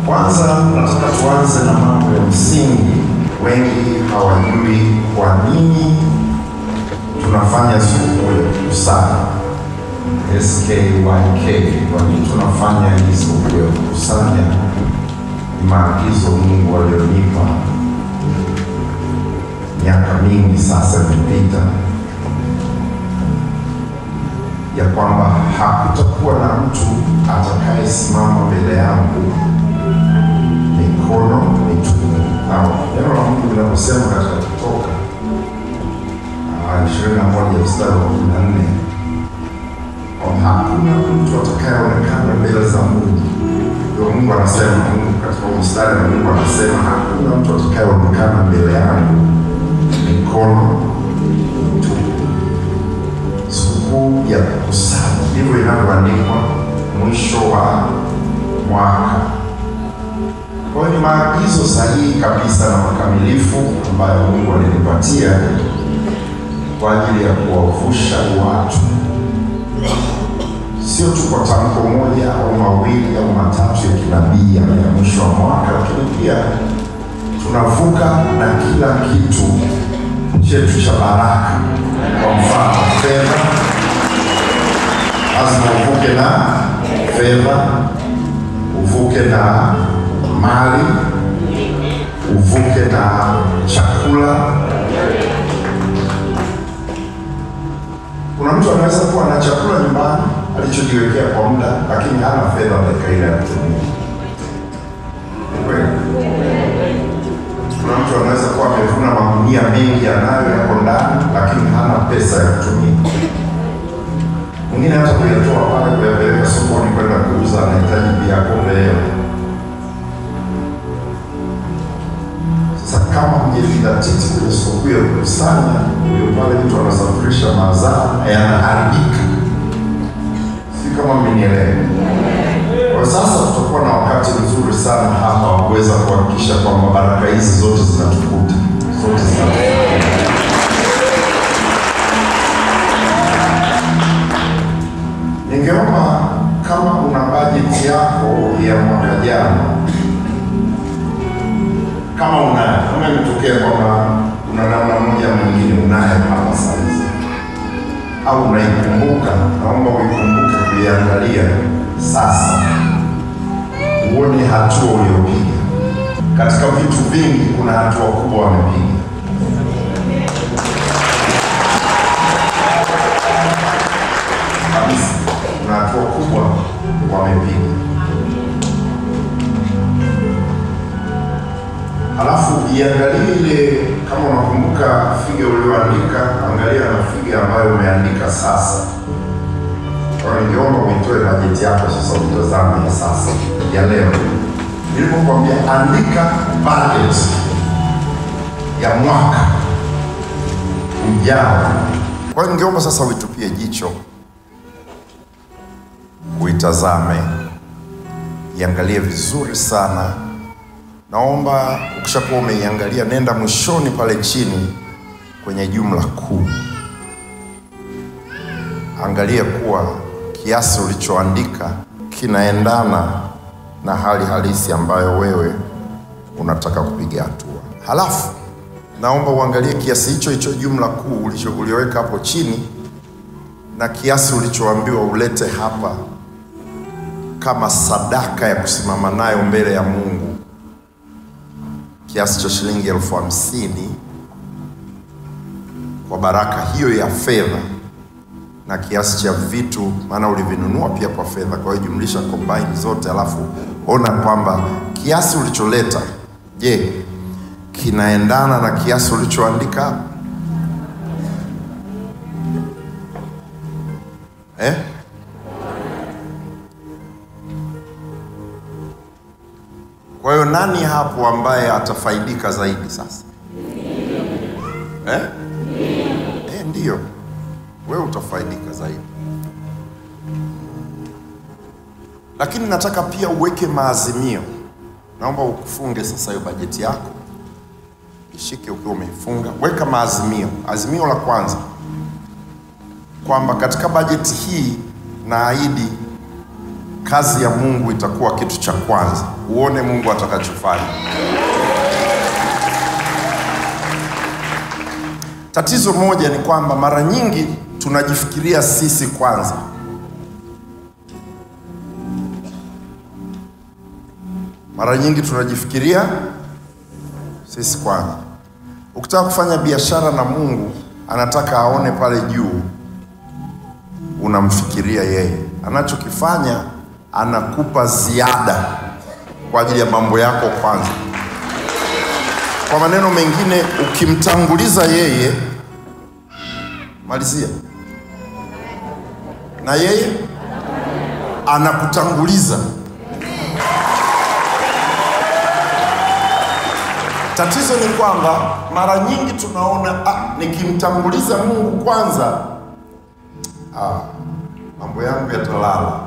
Kwanza nataka tuanze na mambo ya msingi. Wengi hawajui kwa nini tunafanya sikukuu ya kukusanya SKYK. Kwa nini tunafanya hii sikukuu ya kukusanya? Ni maagizo Mungu aliyonipa miaka mingi sasa imepita, ya kwamba hakutakuwa na mtu atakayesimama mbele yangu mikono mitupu. Na neno la Mungu linaposema katika Kutoka ishirini na moja mstari wa kumi na nne kwamba hakuna mtu atakayeonekana mbele za Mungu. Ndio Mungu anasema, Mungu katika huu mstari na Mungu anasema hakuna mtu atakayeonekana mbele yangu mikono mitupu. Sikukuu ya kukusanya, ndivyo inavyoandikwa mwisho wa mwaka. Kwa hiyo ni maagizo sahihi kabisa na makamilifu ambayo Mungu alinipatia kwa ajili ya kuwavusha watu, sio tu kwa tamko moja au mawili au matatu ya kinabii ya mwisho wa mwaka, lakini pia tunavuka na kila kitu chetu cha baraka. Kwa mfano, fedha, lazima uvuke na fedha, uvuke na mali, uvuke na chakula. Kuna mtu anaweza kuwa na chakula nyumbani alichojiwekea kwa muda, lakini hana fedha dakika ile ya kutumia. Ni kweli? Kuna mtu anaweza kuwa amevuna magunia mengi anayo yako ndani, lakini hana pesa ya kutumia. Mwingine hata kuyatoa pale kuyapeleka sokoni kwenda kuuza, anahitaji pia akombe hela. Sasa kama hujajidhatiti kwenye sikukuu ya kukusanya, ndio pale mtu anasafirisha mazao yanaharibika. Si kama mmenielewa? Kwa sasa tutakuwa na wakati mzuri sana hapa wa kuweza kuhakikisha kwamba baraka hizi zote zinatukuta, zote zinatukuta. Ningeomba kama una bajeti yako ya mwaka jana, kama unayo, kama imetokea kwamba una namna moja ama nyingine unayo hapa saizi, au unaikumbuka, naomba uikumbuke kuiangalia sasa, uone hatua uliopiga. Katika vitu vingi kuna hatua kubwa wamepiga. kabisa, kuna hatua kubwa wamepiga. Halafu iangalie ile, kama unakumbuka figa ulioandika, angalia na figa ambayo umeandika sasa. Kwa hiyo ningeomba uitoe bajeti yako sasa, utazame ya sasa ya leo. Nilipokuambia andika budget ya mwaka ujao. Kwa hiyo ningeomba sasa uitupie jicho, uitazame, iangalie vizuri sana. Naomba ukishakuwa umeiangalia, nenda mwishoni pale chini kwenye jumla kuu, angalia kuwa kiasi ulichoandika kinaendana na hali halisi ambayo wewe unataka kupiga hatua. Halafu naomba uangalie kiasi hicho hicho jumla kuu ulicho ulioweka hapo chini na kiasi ulichoambiwa ulete hapa kama sadaka ya kusimama nayo mbele ya Mungu, kiasi cha shilingi elfu hamsini kwa baraka hiyo ya fedha na kiasi cha vitu, maana ulivinunua pia kwa fedha. Kwa hiyo jumlisha combine zote, alafu ona kwamba kiasi ulicholeta, je, kinaendana na kiasi ulichoandika hapa eh? Kwa hiyo nani hapo ambaye atafaidika zaidi sasa eh? Eh, ndiyo wewe utafaidika zaidi, lakini nataka pia uweke maazimio. Naomba ufunge sasa hiyo bajeti yako, ishike ukiwa umeifunga, weka maazimio. Azimio la kwanza kwamba katika bajeti hii naahidi kazi ya Mungu itakuwa kitu cha kwanza. Uone Mungu atakachofanya. Tatizo moja ni kwamba mara nyingi tunajifikiria sisi kwanza. Mara nyingi tunajifikiria sisi kwanza. Ukitaka kufanya biashara na Mungu, anataka aone pale juu, unamfikiria yeye. Anachokifanya anakupa ziada kwa ajili ya mambo yako kwanza. Kwa maneno mengine, ukimtanguliza yeye, malizia, na yeye anakutanguliza. Tatizo ni kwamba mara nyingi tunaona ah, nikimtanguliza Mungu kwanza, ah, mambo yangu yatalala.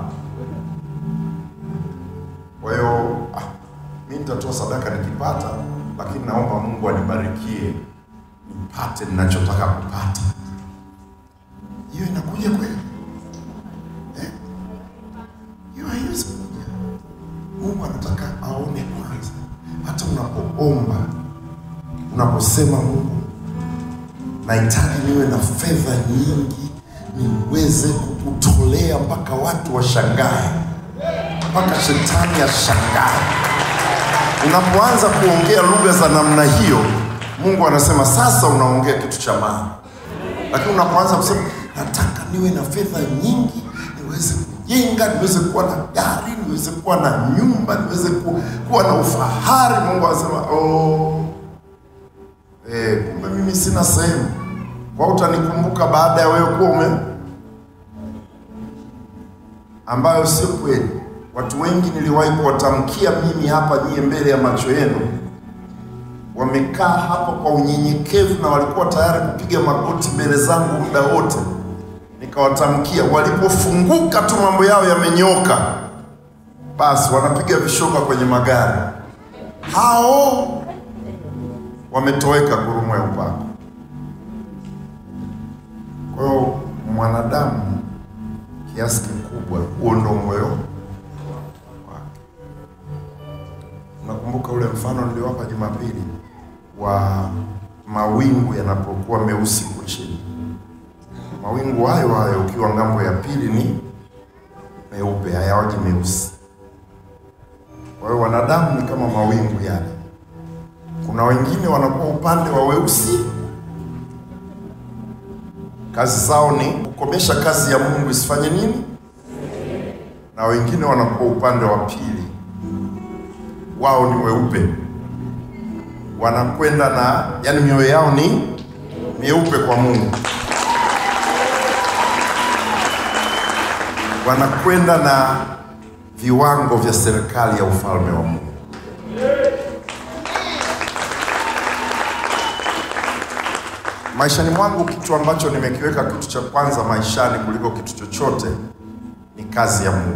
Kwa hiyo ah, mi nitatoa sadaka nikipata, lakini naomba Mungu anibarikie nipate ninachotaka kupata. Hiyo inakuja kweli eh? Hiyo haiwezi kuja. Mungu anataka aone kwanza, hata unapoomba, unaposema Mungu, nahitaji niwe na fedha nyingi niweze kukutolea mpaka watu washangae, mpaka shetani ashangae. Unapoanza kuongea lugha za namna hiyo, Mungu anasema sasa unaongea kitu cha maana. Lakini unapoanza kusema nataka niwe na fedha nyingi niweze kujenga, niweze kuwa na gari, niweze kuwa na nyumba, niweze ku, kuwa na ufahari, Mungu anasema oh, eh, kumbe mimi sina sehemu. Kwa hiyo utanikumbuka baada ya wewe kuwa ume ambayo sio kweli. Watu wengi niliwahi kuwatamkia mimi hapa nyie mbele ya macho yenu, wamekaa hapa kwa unyenyekevu na walikuwa tayari kupiga magoti mbele zangu muda wote, nikawatamkia. Walipofunguka tu mambo yao yamenyoka, basi wanapiga vishoka kwenye magari. Hao wametoweka gurumo ya upako. Kwa hiyo mwanadamu kiasi kikubwa, huo ndo moyo wake. Unakumbuka ule mfano niliwapa Jumapili wa mawingu yanapokuwa meusi huko chini. Mawingu hayo hayo ukiwa ngambo ya pili ni meupe, hayawaji meusi. Kwa hiyo wanadamu ni kama mawingu yale. Kuna wengine wanakuwa upande wa weusi, kazi zao ni kukomesha kazi ya Mungu isifanye nini, na wengine wanakuwa upande wa pili, wao ni weupe, wanakwenda na yani, mioyo yao ni mieupe kwa Mungu, wanakwenda na viwango vya serikali ya ufalme wa Mungu. Maishani mwangu kitu ambacho nimekiweka kitu cha kwanza maishani kuliko kitu chochote ni kazi ya Mungu.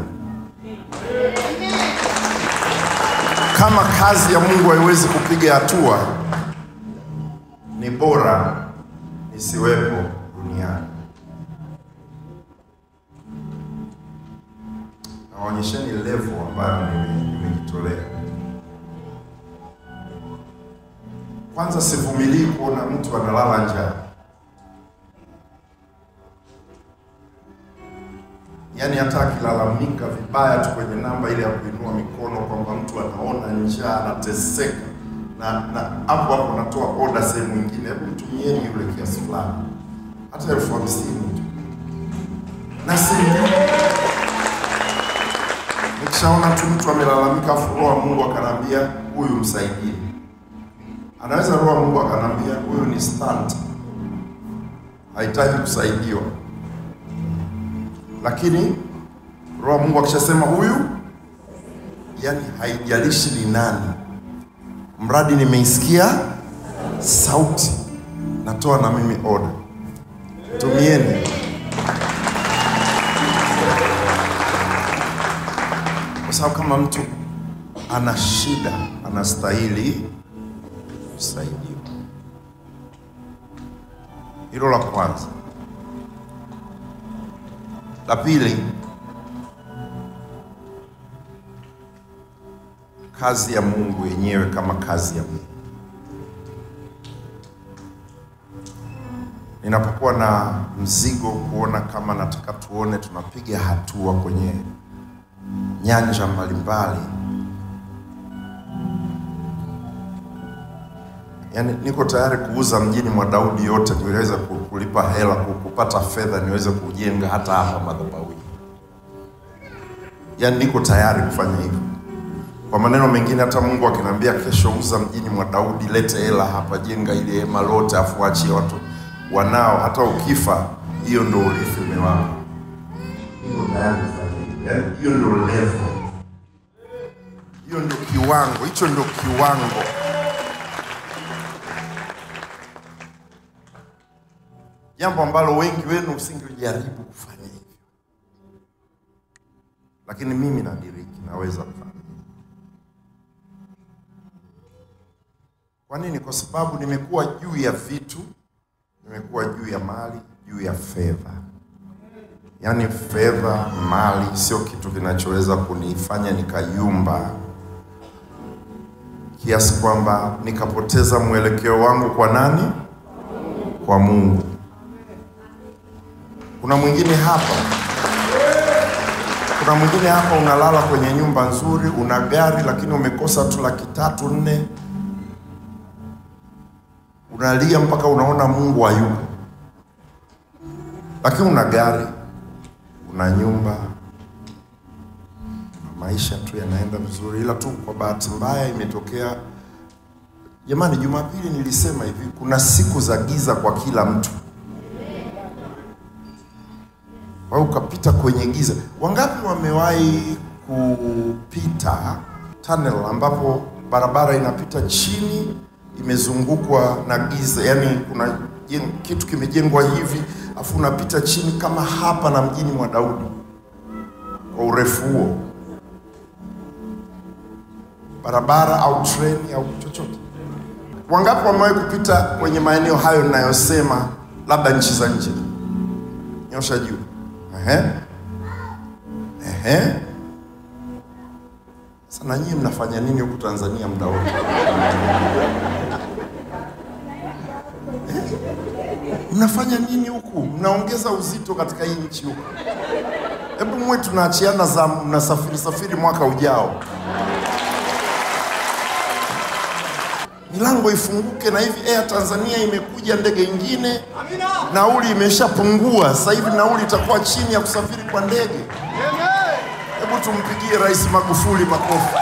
Kama kazi ya Mungu haiwezi kupiga hatua, ni bora nisiwepo duniani. Nawaonyesheni level ambayo nime- nimejitolea. Kwanza sivumilii kuona mtu analala njaa. Yaani hata akilalamika vibaya tu kwenye namba ile ya kuinua mikono kwamba mtu anaona njaa anateseka, na na hapo hapo natoa oda sehemu nyingine, hebu mtumieni yule kiasi fulani, hata elfu hamsini tu, na si nikishaona tu mtu amelalamika, afu roho wa Mungu akanambia huyu msaidie anaweza roho wa Mungu akanambia huyu ni stunt, hahitaji kusaidiwa. Lakini roho wa Mungu akishasema huyu, yani haijalishi ni nani, mradi nimeisikia sauti, natoa na mimi oda, tumieni. Kwa sababu kama mtu ana shida, anastahili kusaidiwa. Hilo la kwanza. La pili, kazi ya Mungu yenyewe kama kazi ya Mungu. Ninapokuwa na mzigo kuona kama nataka tuone tunapiga hatua kwenye nyanja mbalimbali, yaani niko tayari kuuza mjini mwa Daudi yote niweze ku- kulipa hela ku- kupata fedha niweze kujenga hata hapa madhabahuni. Yaani niko tayari kufanya hivyo. Kwa maneno mengine, hata Mungu akiniambia kesho, uza mjini mwa Daudi, lete hela hapa, jenga ile hema lote, afu achie watu wanao, hata ukifa, hiyo ndo urithi umewapa. Niko tayari kufanya hivyo. Yaani hiyo ndo level, hiyo ndo kiwango, hicho ndo kiwango. Jambo ambalo wengi wenu usingejaribu kufanya hivyo, lakini mimi nadiriki, naweza kufanya Kwa nini? Kwa sababu nimekuwa juu ya vitu, nimekuwa juu ya mali, juu ya fedha. Yaani fedha, mali sio kitu kinachoweza kunifanya nikayumba kiasi kwamba nikapoteza mwelekeo wangu kwa nani? Kwa Mungu. Kuna mwingine hapa, kuna mwingine hapa, unalala kwenye nyumba nzuri, una gari, lakini umekosa tu laki tatu nne unalia mpaka unaona Mungu hayupo, lakini una gari, una nyumba, maisha tu yanaenda vizuri, ila tu kwa bahati mbaya imetokea. Jamani, Jumapili nilisema hivi, kuna siku za giza kwa kila mtu. Kwa hiyo ukapita kwenye giza. Wangapi wamewahi kupita tunnel ambapo barabara inapita chini imezungukwa na giza, yani kuna jen- kitu kimejengwa hivi, afu unapita chini kama hapa na mjini mwa Daudi kwa urefu huo, barabara au treni au chochote. Wangapi wamewahi kupita kwenye maeneo hayo ninayosema, labda nchi za nje? Nyosha juu. Ehe, ehe. Sasa na nyinyi mnafanya nini huku Tanzania muda wote? mnafanya nini huku? Mnaongeza uzito katika hii nchi huku. Hebu mwe tunaachiana zamu, mnasafiri safiri mwaka ujao, milango ifunguke. Na hivi Air Tanzania imekuja ndege ingine, nauli imeshapungua. Sasa hivi nauli itakuwa chini ya kusafiri kwa ndege. Hebu tumpigie Rais Magufuli makofi.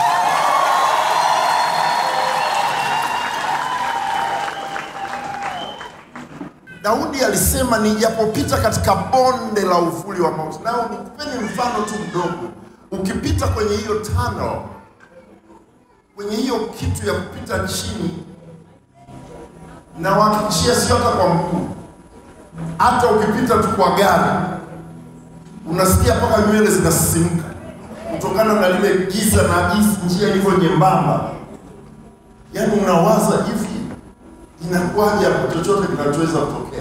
Daudi alisema nijapopita katika bonde la uvuli wa mauti. Nao nikupeni mfano tu mdogo, ukipita kwenye hiyo tunnel, kwenye hiyo kitu ya kupita chini, na wahakikishia sio hata kwa mguu, hata ukipita tu kwa gari unasikia mpaka nywele zinasisimka kutokana na lile giza na jinsi njia ilivyo nyembamba. Yaani unawaza hivi inakuwaje hapo chochote kinachoweza kutokea?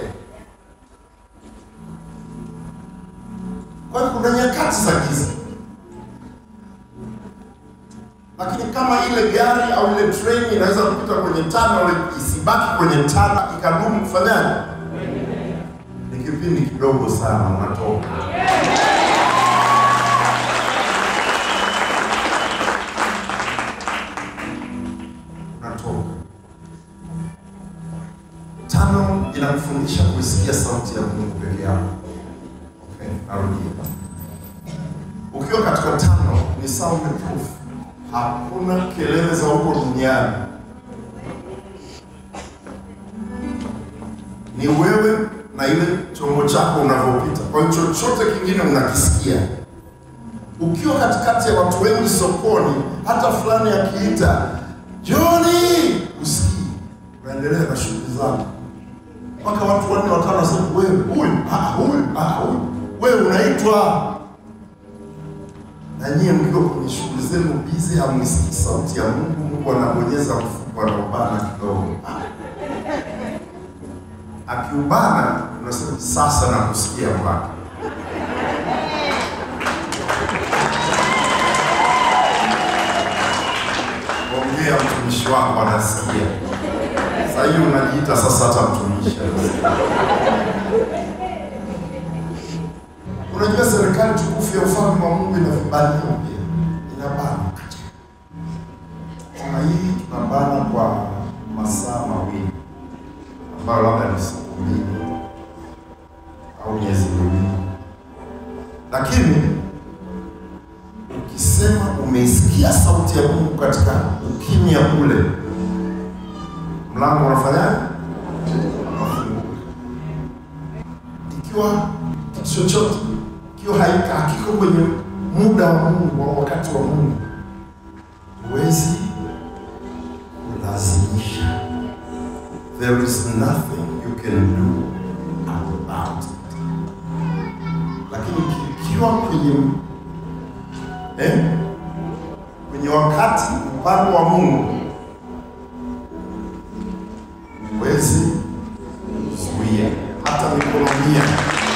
Kwa hiyo kuna nyakati za giza, lakini kama ile gari au ile treni inaweza kupita kwenye tunnel, isibaki kwenye tunnel, ikadumu kufanyaje? Ni kipindi kidogo sana, unatoka unatoka Tano inakufundisha kuisikia sauti ya Mungu peke yako. Okay, narudia. Ukiwa katika tano ni soundproof, hakuna kelele za huko duniani, ni wewe na ile chombo chako unavyopita. Kwa hiyo chochote kingine unakisikia. Ukiwa katikati ya watu wengi sokoni, hata fulani akiita Joni, usikii, unaendelea na shughuli zako mpaka watu wanne watano wasema wewe huyu ah huyu ah huyu wewe unaitwa na nyie mkiwa kwenye shughuli zenu bizi hamnisikii sauti ya Mungu Mungu anabonyeza mfuko anaubana kidogo Ah. akiubana unasema sasa nakusikia Bwana anaongea mtumishi wako anasikia. Sasa hiyo unajiita sasa hata mtumishi. Unajua serikali tukufu ya ufalme wa Mungu ina vibanio pia, inabana. Kama hii tunabana kwa masaa mawili ambayo labda ni siku mbili au miezi miwili, lakini ukisema umeisikia sauti ya Mungu katika ukimya ule, mlango unafanyaje? Unafunguka. Ikiwa kitu chochote ikiwa haika hakiko kwenye muda wa Mungu wa wakati wa Mungu, huwezi kulazimisha. There is nothing you can do about it. Lakini kikiwa kwenye eh, kwenye wakati mpango wa Mungu, huwezi kuzuia hata mikono mia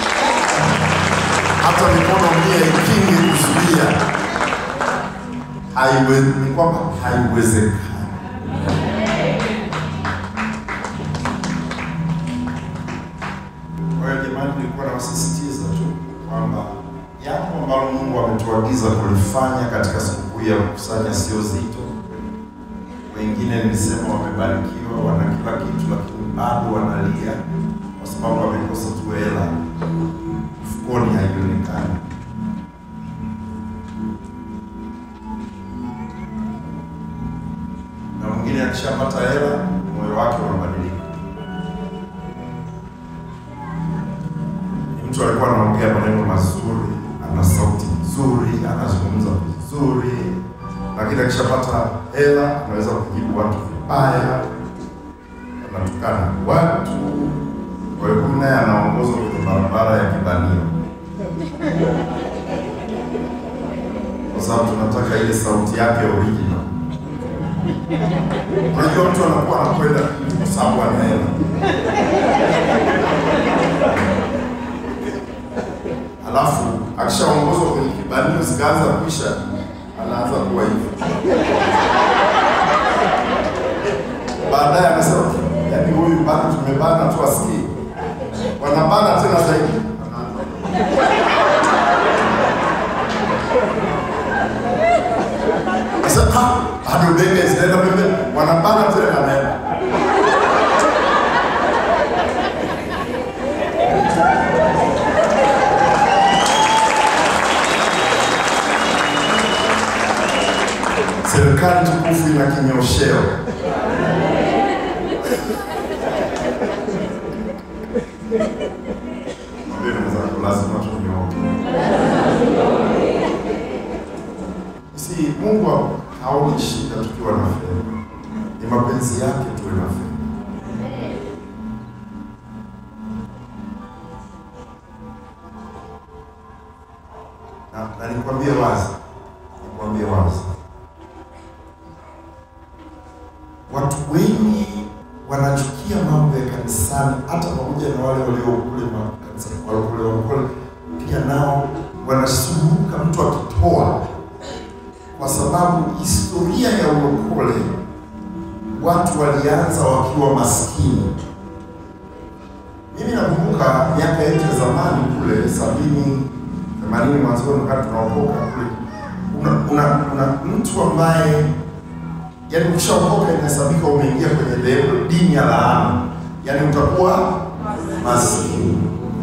hata mikono mia ikingi kuzuia, haiwe ni kwamba haiwezekani. Kwa hiyo jamani, nilikuwa nawasisitiza tu kwamba jambo ambalo Mungu ametuagiza kulifanya katika sikukuu ya kukusanya sio zito. Wengine nilisema wamebarikiwa, wana kila kitu, lakini bado wanalia kwa sababu wamekosa tu hela mfukoni, haionekani. Na mwingine akishapata hela, moyo wake unabadilika. Ni mtu alikuwa anaongea maneno mazuri, ana sauti nzuri, anazungumza vizuri, lakini akishapata hela anaweza kujibu watu vibaya, anatukana watu. Kwa hiyo huyu naye anaongozwa kwenye barabara ya kibanio, kwa sababu tunataka ile sauti yake original. Unajua mtu anakuwa anakwenda kwa sababu ana hela alafu akishaongozwa kwenye kibanio zikaanza kuisha, anaanza kuwa hivyo. Baadaye anasema yaani, huyu bado tumebana tu asikii, wanabana tena zaidi. Sasa ah, bado ndege zinaenda pembeni, wanabana tena anaenda Serikali tukufu ina kinyosheo. Mwambie mwenzako lazima tunyooke. Si Mungu haoni shida tukiwa na fedha, ni mapenzi yake tuwe na fedha. Na, na nikwambie wazi, nikwambie wazi watu wengi wanachukia mambo ya kanisani, hata pamoja na wale walio kule makanisa walokole walokole, pia nao wanasumbuka mtu akitoa, kwa sababu historia ya ulokole, watu walianza wakiwa maskini. Mimi nakumbuka miaka yetu ya zamani kule sabini, themanini, mwanzoni wakati tunaokoka kule, una, una, una mtu ambaye yaani ukishaokoka inahesabika umeingia kwenye dhehebu dini ya laana, yaani utakuwa maskini.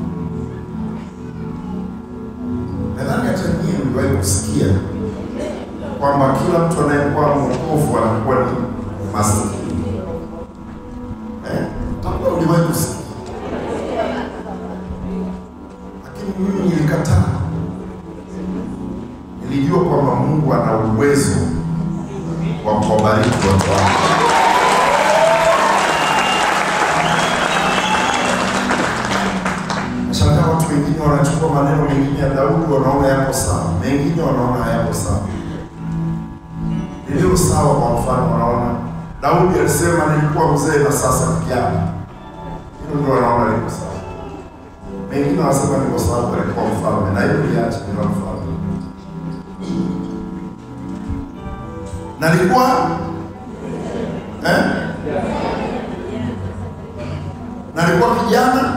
Nadhani hata nyie mliwahi kusikia kwamba kila mtu anayekuwa mwokovu anakuwa ni maskini eh? Takuwa uliwahi kusikia, lakini mimi nilikataa. Nilijua kwamba Mungu ana uwezo wa kuwabariki watu wake. Nashangaa watu wengine wanachukua maneno mengine ya Daudi wanaona yako sawa, mengine wanaona hayako sawa. Nilio sawa, kwa mfano, wanaona Daudi alisema nilikuwa mzee na sasa kijana, hilo ndio wanaona liko sawa. Mengine wanasema niko sawa, alikuwa mfalme, na hilo liache, ni la mfalme nalikuwa eh? na alikuwa kijana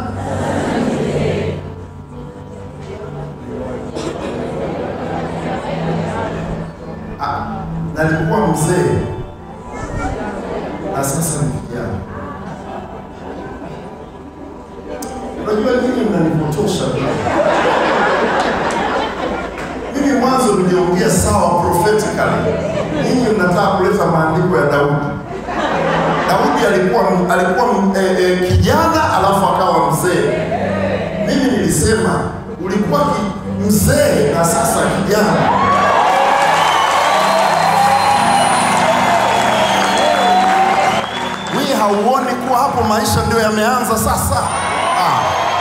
Ah, na alikuwa mzee na sasa ni kijana. Unajua nyinyi mnanipotosha. Mimi mwanzo niliongea sawa prophetically, nyinyi mnataka kuleta maandiko ya Daudi. Daudi alikuwa alikuwa eh, eh, kijana alafu akawa mzee. Mimi nilisema ulikuwa ki- mzee na sasa kijana. Wewe hauoni kuwa hapo maisha ndio yameanza sasa? Ah.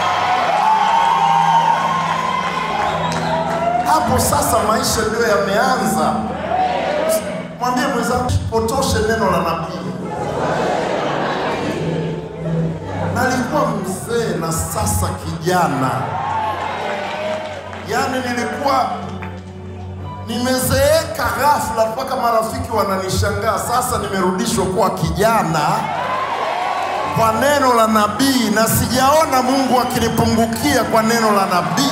Hapo sasa maisha ndio yameanza. Mwambie mwenzako potoshe neno la nabii. Na alikuwa mzee na sasa kijana. Yaani nilikuwa nimezeeka ghafla mpaka marafiki wananishangaa. Sasa nimerudishwa kuwa kijana kwa neno la nabii, na sijaona Mungu akinipungukia kwa neno la nabii.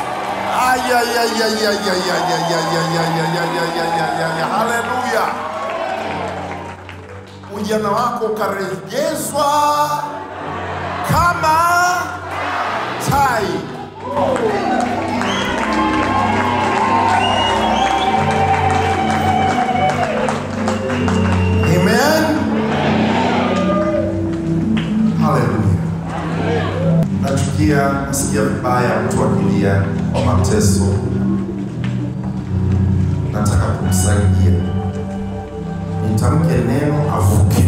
Haleluya! Ujana wako ukarejezwa kama tai. Amen. Haleluya. Nachukia, nasikia vibaya mtu akilia kwa mateso. Nataka kumsaidia, nitamke neno avuke.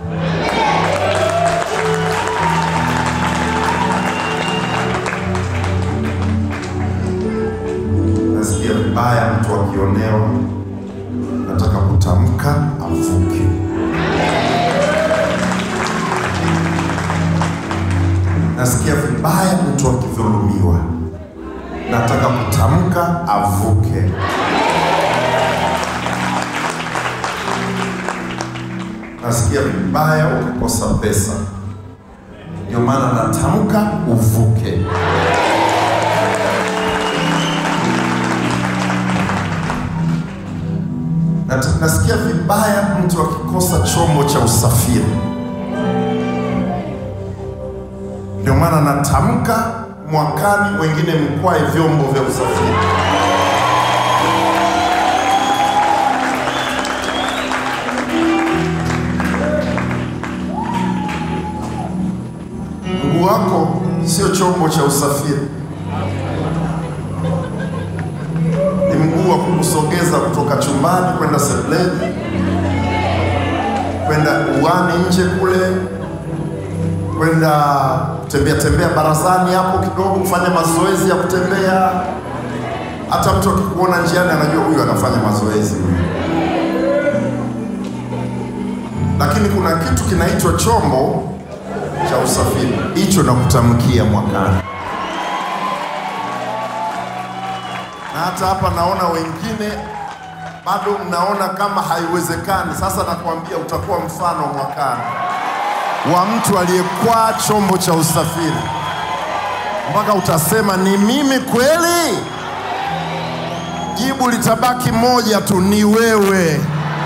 Nasikia vibaya mtu akionewa, nataka kutamka avuke. Nasikia vibaya mtu akidhulumiwa, nataka kutamka avuke. Nasikia vibaya ukikosa pesa, ndio maana natamka uvuke. Nat- Nasikia vibaya mtu akikosa chombo cha usafiri, ndio maana natamka mwakani wengine mkwae vyombo vya usafiri. Mguu wako sio chombo cha usafiri, ni mguu wa kukusogeza kutoka chumbani kwenda sebuleni, kwenda uani nje kule, kwenda tembea tembea barazani hapo kidogo, kufanya mazoezi ya kutembea. Hata mtu akikuona njiani anajua huyu anafanya mazoezi huyu. Lakini kuna kitu kinaitwa chombo cha usafiri, hicho nakutamkia mwakani. na hata hapa naona wengine bado mnaona kama haiwezekani. Sasa nakwambia utakuwa mfano mwakani wa mtu aliyekwaa chombo cha usafiri, mpaka utasema ni mimi kweli. Jibu litabaki moja tu, ni wewe.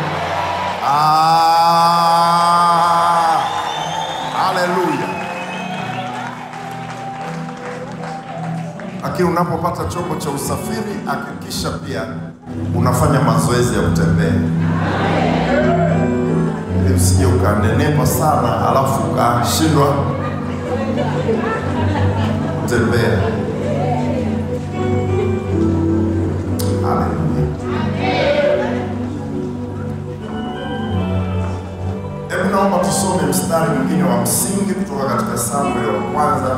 Ah, haleluya! Lakini unapopata chombo cha usafiri, hakikisha pia unafanya mazoezi ya kutembea, ili usije ukanenepa sana alafu ukashindwa kutembea. Haleluya! Hebu naomba tusome mstari mwingine wa msingi kutoka katika Samueli wa kwanza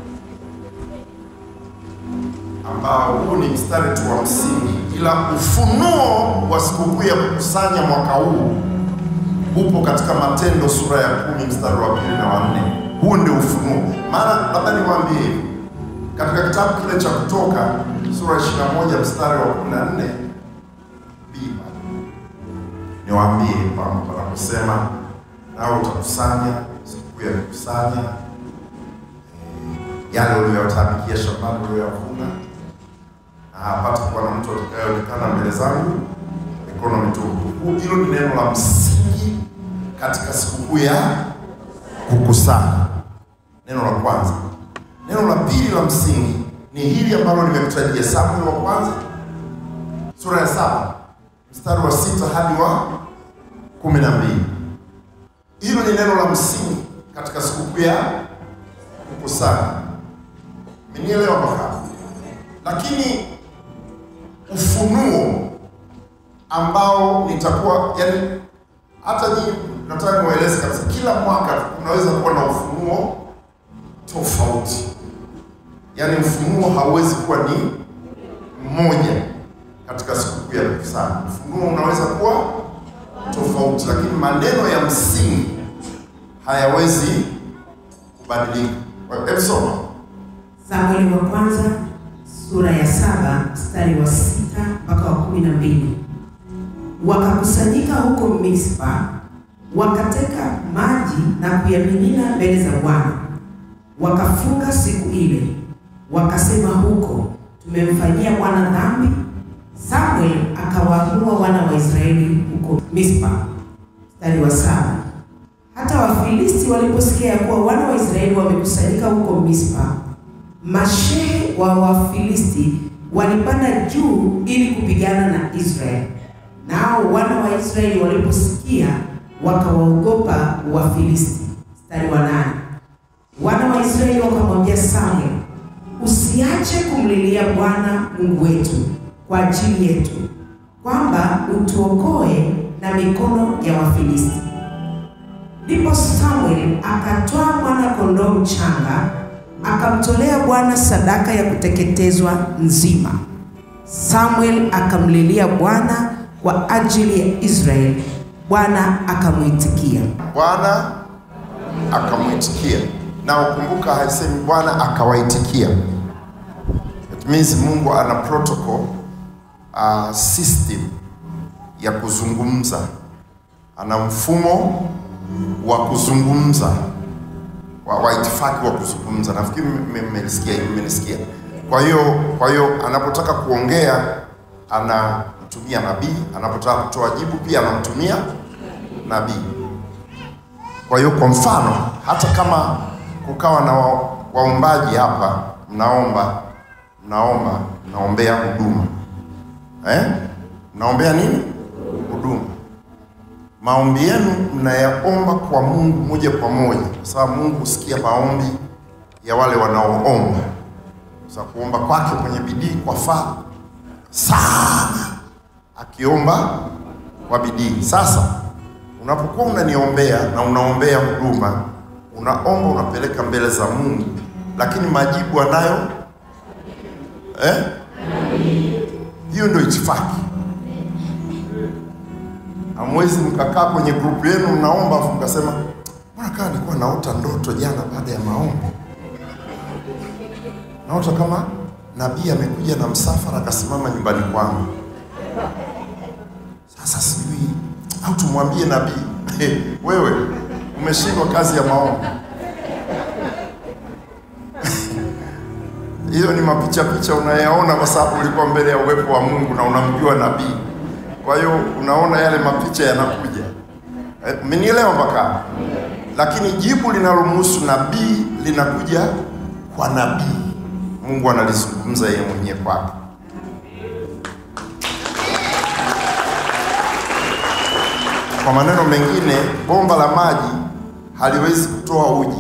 ambao huu ni mstari tu wa msingi, ila ufunuo wa sikukuu ya kukusanya mwaka huu upo katika Matendo sura ya kumi mstari wa pili na wa nne. Huu ndio ufunuo. Maana labda niwaambie hivi, katika kitabu kile cha Kutoka sura ya 21 mstari wa 14 biba, niwaambie panaposema nao utakusanya sikukuu ya kukusanya yale uliyotabikia shambani uliyoyavuna, na hapata kuwa na mtu atakayeonekana mbele zangu mikono mitupu. Hilo ni neno la msingi katika sikukuu ya kukusanya, neno la kwanza. Neno la pili la msingi ni hili ambalo nimekutajia, Samueli wa kwanza sura ya saba mstari wa sita hadi wa kumi na mbili. Hilo ni neno la msingi katika sikukuu ya kukusanya. Mmenielewa mpaka? Lakini ufunuo ambao nitakuwa yani, hata nyinyi nataka niwaeleze kabisa, kila mwaka unaweza kuwa na ufunuo tofauti, yaani ufunuo hauwezi kuwa ni mmoja katika sikukuu ya kukusanya. Ufunuo unaweza kuwa tofauti, lakini maneno ya msingi hayawezi kubadilika. Hebu soma Samueli wa kwanza sura ya saba mstari wa sita mpaka wa kumi na mbili. Wakakusanyika huko Mispa, wakateka maji na kuyamimina mbele za Bwana, wakafunga siku ile, wakasema huko, tumemfanyia Bwana dhambi. Samuel akawaamua wana wa Israeli huko Mispa. Mstari wa saba. Hata Wafilisti waliposikia ya kuwa wana wa Israeli wamekusanyika huko Mispa, mashehe wa Wafilisti walipanda juu ili kupigana na Israeli. Nao wana wa Israeli waliposikia wakawaogopa Wafilisti. Mstari wa nane. Wana wa Israeli wakamwambia Samuel, usiache kumlilia Bwana Mungu wetu kwa ajili yetu, kwamba utuokoe na mikono ya Wafilisti. Ndipo Samuel akatwaa mwana kondoo mchanga akamtolea Bwana sadaka ya kuteketezwa nzima. Samuel akamlilia Bwana kwa ajili ya Israeli, Bwana akamwitikia. Bwana akamwitikia. Na ukumbuka, haisemi Bwana akawaitikia. It means Mungu ana protocol uh, system ya kuzungumza, ana mfumo wa kuzungumza wa, wa itifaki wa kuzungumza. Nafikiri mmenisikia, mmenisikia. Kwa hiyo kwa hiyo anapotaka kuongea anamtumia nabii, anapotaka kutoa jibu pia anamtumia nabii. Kwa hiyo kwa mfano, hata kama kukawa na wa- waombaji hapa, mnaomba mnaomba mnaombea huduma eh? Mnaombea nini? Huduma. Maombi yenu mnayaomba kwa Mungu moja kwa moja, kwa sababu Mungu husikia maombi ya wale wanaoomba. Sasa kuomba kwake kwenye bidii kwa faa sana, akiomba kwa bidii. Sasa unapokuwa unaniombea na unaombea huduma, unaomba unapeleka mbele za Mungu, lakini majibu anayo eh? Hiyo ndio itifaki. Hamwezi mkakaa kwenye grupu yenu mnaomba afu mkasema mbona kaa nilikuwa naota ndoto jana baada ya maombi, naota kama nabii amekuja na msafara akasimama nyumbani kwangu. Sasa sijui au tumwambie nabii wewe umeshindwa kazi ya maombi. Hiyo ni mapicha picha unayaona kwa sababu ulikuwa mbele ya uwepo wa Mungu na unamjua nabii. Kwa hiyo unaona yale mapicha yanakuja. Eh, Mmenielewa mpaka? hapo? Lakini jibu linalomhusu nabii linakuja kwa nabii. Mungu analizungumza yeye mwenyewe kwake. Kwa maneno mengine, bomba la maji haliwezi kutoa uji.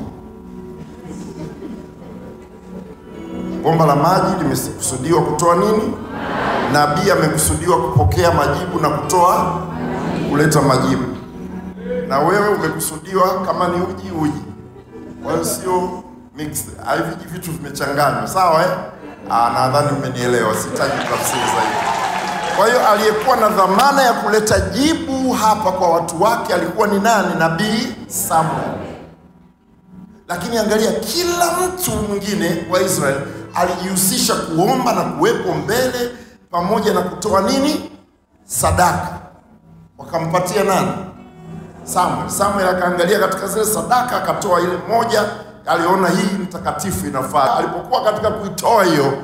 Bomba la maji limekusudiwa kutoa nini? Nabii amekusudiwa kupokea majibu na kutoa kuleta majibu, na wewe umekusudiwa kama ni uji uji. Kwa hiyo sio mix, hivi vitu vimechanganywa, sawa eh? Ah, nadhani umenielewa, sitaki tafsiri zaidi. Kwa hiyo aliyekuwa na dhamana ya kuleta jibu hapa kwa watu wake alikuwa ni nani? Nabii Samuel. Lakini angalia, kila mtu mwingine wa Israeli alijihusisha kuomba na kuwepo mbele pamoja na kutoa nini? Sadaka. Wakampatia nani? Samuel. Samuel akaangalia katika zile sadaka, akatoa ile moja, aliona hii ni takatifu, inafaa. Alipokuwa katika kuitoa hiyo,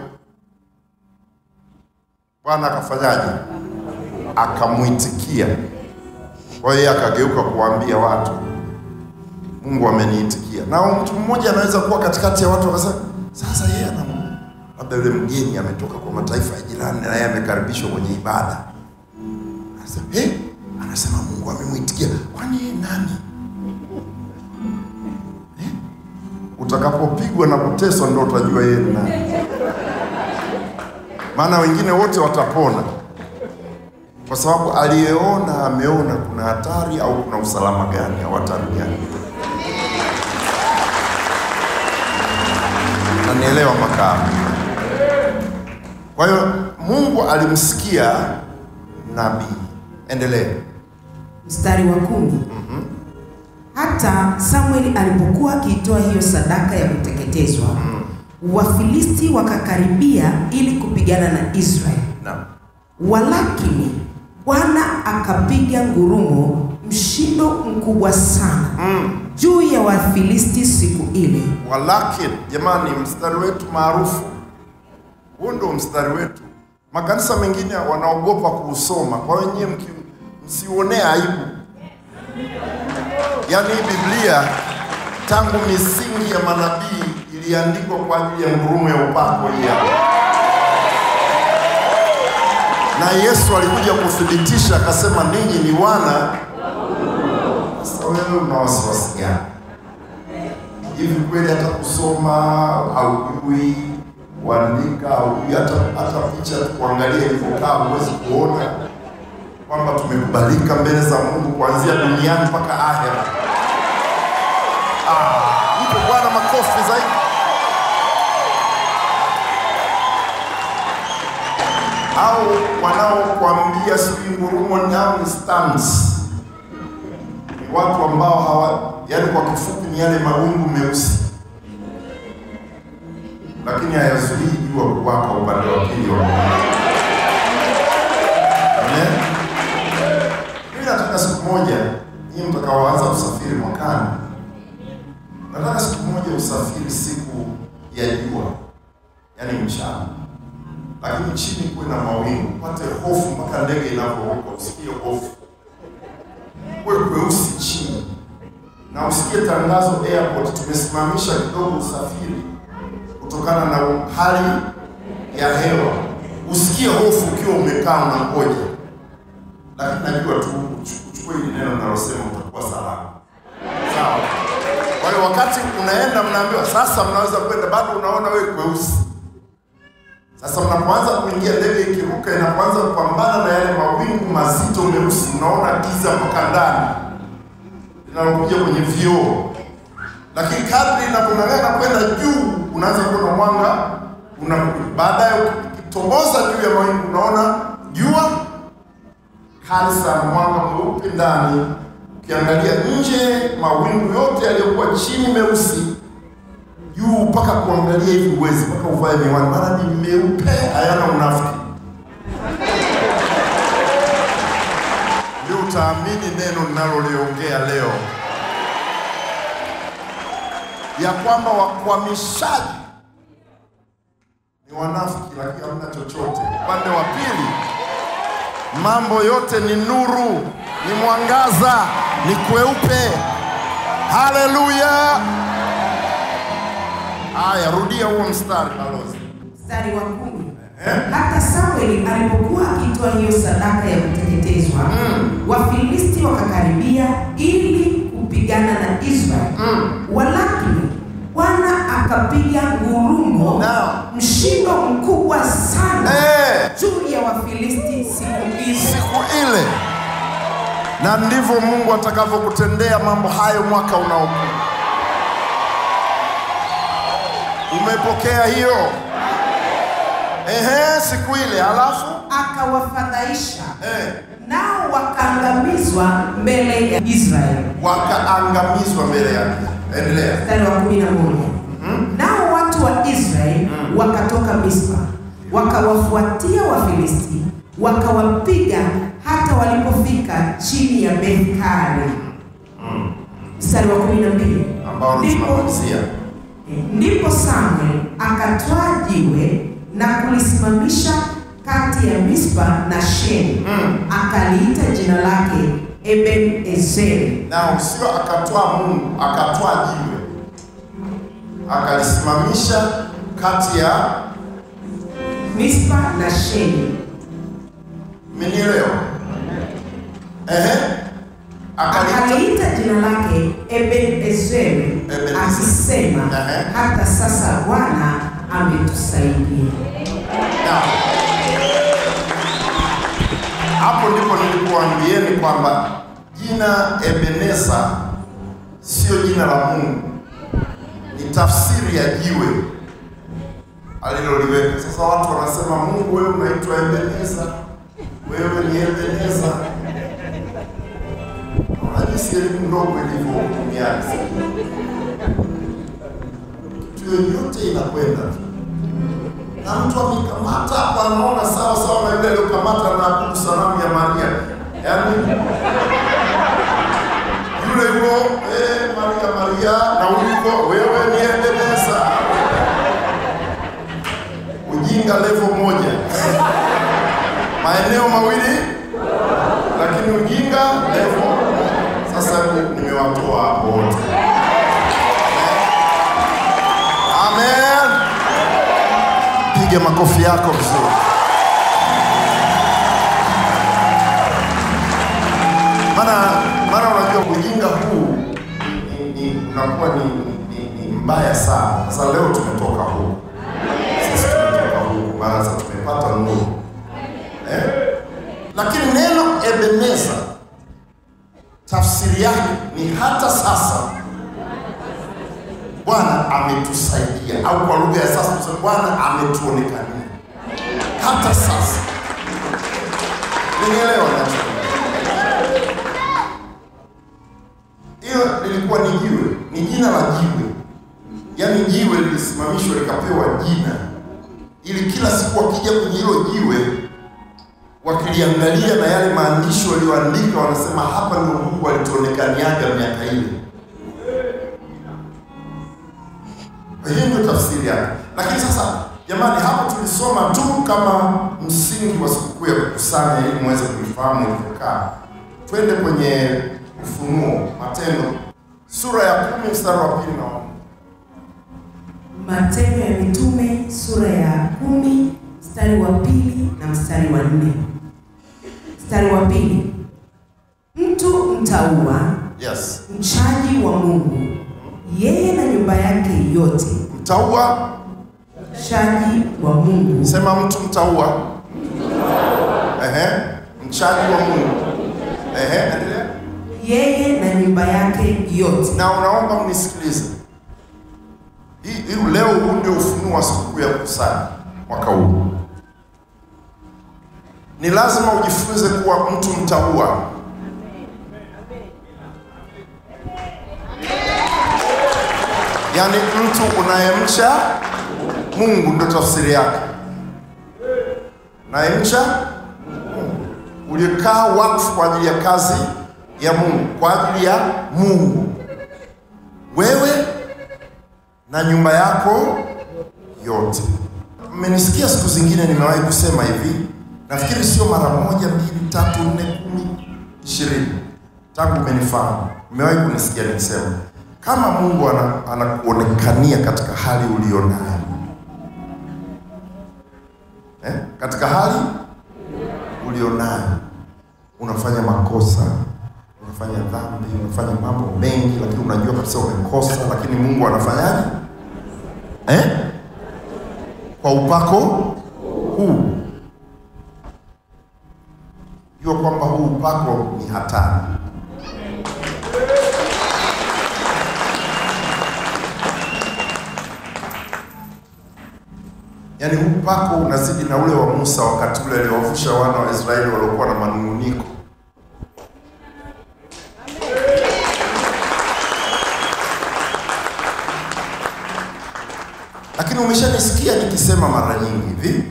Bwana akafanyaje? Akamwitikia. Kwa hiyo yeye akageuka kuwaambia watu, Mungu ameniitikia. Na mtu mmoja anaweza kuwa katikati ya watu akasema, sasa yeye ana labda yule mgeni ametoka kwa mataifa ya jirani na yeye amekaribishwa kwenye ibada. Anasema, hey, anasema Mungu amemwitikia. Kwani yeye nani? Eh? Utakapopigwa na kuteswa ndio utajua yeye ni nani. Maana wengine wote watapona kwa sababu aliyeona ameona kuna hatari au kuna usalama gani au hatari gani. Nanielewa makaa. Kwa hiyo Mungu alimsikia nabii. Endelea. Mstari wa kumi. Hata Samueli alipokuwa akiitoa hiyo sadaka ya kuteketezwa, Wafilisti wakakaribia ili kupigana na Israeli. Naam. Walakini Bwana akapiga ngurumo, mshindo mkubwa sana juu ya Wafilisti siku ile. Walakini, jamani, mstari wetu maarufu huo ndio mstari wetu. Makanisa mengine wanaogopa kuusoma, kwa hiyo nyie mki- msiuonee aibu. Yaani hii Biblia tangu misingi ya manabii iliandikwa kwa ajili ya ngurumo ya upako hii hapa. na Yesu alikuja kuthibitisha akasema, ninyi ni wana. Sasa wewe una wasiwasi gani? hivi kweli hata kusoma haujui kuandika haujui hata hata picha tu kuangalia ilivyokaa huwezi kuona kwamba tumekubalika mbele za Mungu kuanzia duniani mpaka ahera. Ah, mpe Bwana makofi zaidi. Au wanaokuambia sijui ngurumo nao ni stunts ni watu ambao hawa, yani kwa kifupi ni yale mawingu meusi, lakini hayazuii jua kuwaka upande wa pili wa mwanga. Amen. Mimi nataka siku moja nyinyi mtakaoanza kusafiri mwakani, nataka siku moja usafiri siku ya jua, yani mchana, lakini chini kuwe na mawingu, upate hofu mpaka ndege inaporuka, usikie hofu kuwe kweusi chini na usikie tangazo airport, tumesimamisha kidogo usafiri kutokana na hali ya hewa. Usikie hofu ukiwa umekaa unangoja, lakini najua tu uchukue hili neno linalosema utakuwa salama, sawa. Kwa hiyo wakati unaenda, mnaambiwa sasa mnaweza kwenda, bado unaona wewe kweusi. Sasa mnapoanza kuingia, ndege ikiruka, inapoanza kupambana na yale mawingu mazito meusi, unaona giza mpaka ndani linalokuja kwenye vioo, lakini kadri inapong'ang'ana kwenda juu, unaanza kuona mwanga una baadaye ukitoboza juu ya mawingu, unaona jua kali sana, mwanga mweupe ndani. Ukiangalia nje, mawingu yote yaliyokuwa chini meusi juu mpaka kuangalia hivi uwezi mpaka uvae miwani, maana ni meupe, hayana unafiki. Ndio utaamini neno ninaloliongea leo, ya kwamba wakwamishaji ni wanafiki, lakini hamna chochote. Upande wa pili, mambo yote ni nuru, ni mwangaza, ni kweupe. Haleluya! Haya, rudia huo mstari balozi. Mstari wa kumi. Hata Samueli alipokuwa akitoa hiyo sadaka ya kuteketezwa, Wafilisti wakakaribia ili kupigana na Israeli. Walakini Bwana akapiga ngurumo, Naam. mshindo mkubwa sana Eh, juu ya Wafilisti siku hizo. siku ile, na ndivyo Mungu atakavyokutendea mambo hayo mwaka unaokuja. Umepokea hiyo? Ehe, siku ile, halafu Akawafadhaisha eh, nao wakaangamizwa mbele ya Israeli. wakaangamizwa mbele yake. Endelea. mstari wa kumi na moja nao watu wa Israeli wakatoka Mispa wakawafuatia Wafilisti wakawapiga hata walipofika chini ya Bethkari mstari wa kumi na mbili ambao ndipo tunamalizia. ndipo Samuel akatwaa jiwe na kulisimamisha kati ya Mispa na Sheni Mm. akaliita jina lake Eben Ezeri. Na sio akatwaa Mungu, akatwaa jiwe akalisimamisha kati ya, Mispa na Sheni mmenielewa? Ehe, akaliita akaliita jina lake Eben Ezeri Ebenezer. akisema, Ehe. hata sasa Bwana ametusaidia. Now, hapo ndipo nilipoambieni kwamba jina Ebeneza sio jina la Mungu, ni tafsiri ya jiwe aliloliweka. Sasa watu wanasema Mungu, wewe unaitwa Ebeneza, wewe ni Ebeneza. Naona jinsi elimu ndogo ilivyo duniani. Kitu yoyote inakwenda tu na mtu amekamata hapa, anaona sawa sawa na yule aliyokamata na abudu sanamu ya Maria, yaani yule yuko eh, Maria Maria, na uliko wewe ni Ebeneza. Ujinga level moja, maeneo mawili, lakini ujinga level. Sasa nimewatoa hapo wote. Amen. Piga makofi yako vizuri. Maana maana unajua ujinga huu ni, ni, unakuwa ni, ni, ni mbaya sana. Sasa leo tumetoka huku, sisi tumetoka huku, maana sasa tumepata nuru eh? Lakini neno Ebeneza tafsiri yake ni hata sasa Bwana ametusaidia, au kwa lugha ya sasa tuseme Bwana ametuonekania hata sasa. Nielewa nacho hiyo lilikuwa ni jiwe, ni jina la jiwe, yaani jiwe lilisimamishwa likapewa jina, ili kila siku wakija kwenye hilo jiwe wakiliangalia na yale maandishi walioandika, wanasema hapa ndio Mungu alituonekaniaga miaka ile. Hiyo ndio tafsiri yake. Lakini sasa jamani, hapa tulisoma tu kama msingi wa sikukuu ya kukusanya ili muweze kuifahamu ilivyokaa. Twende kwenye Ufunuo, Matendo sura ya kumi mstari wa pili na wa Matendo ya Mitume sura ya kumi mstari wa pili na mstari wa nne. Mstari wa pili, mtu mtaua yes, mchaji wa Mungu, yeye na nyumba yake yote, mtaua. mchaji wa Mungu, Sema mtu mtaua. Ehe, mchaji wa Mungu. Ehe, endelea. yeye na nyumba yake yote. na unaomba mnisikilize. Hii hii leo, huu ndio ufunuo wa sikukuu ya kukusanya mwaka huu. Ni lazima ujifunze kuwa mtu mtaua. Yaani mtu unayemcha Mungu, ndio tafsiri yake. Unayemcha Mungu, uliyekaa wakfu kwa ajili ya kazi ya Mungu, kwa ajili ya Mungu, wewe na nyumba yako yote. Mmenisikia siku zingine nimewahi kusema hivi, nafikiri sio mara moja, mbili, tatu, nne, kumi, ishirini tangu umenifahamu, umewahi kunisikia nikisema kama Mungu ana- anakuonekania katika hali ulionayo eh, katika hali ulionayo unafanya makosa, unafanya dhambi, unafanya mambo mengi, lakini unajua kabisa umekosa, lakini Mungu anafanyaje? Eh? Kwa upako huu, jua kwamba huu upako ni hatari. Yaani huu upako unazidi na ule wa Musa wakati ule aliwavusha wana wa Israeli waliokuwa na manung'uniko. Lakini umeshanisikia nikisema mara nyingi hivi,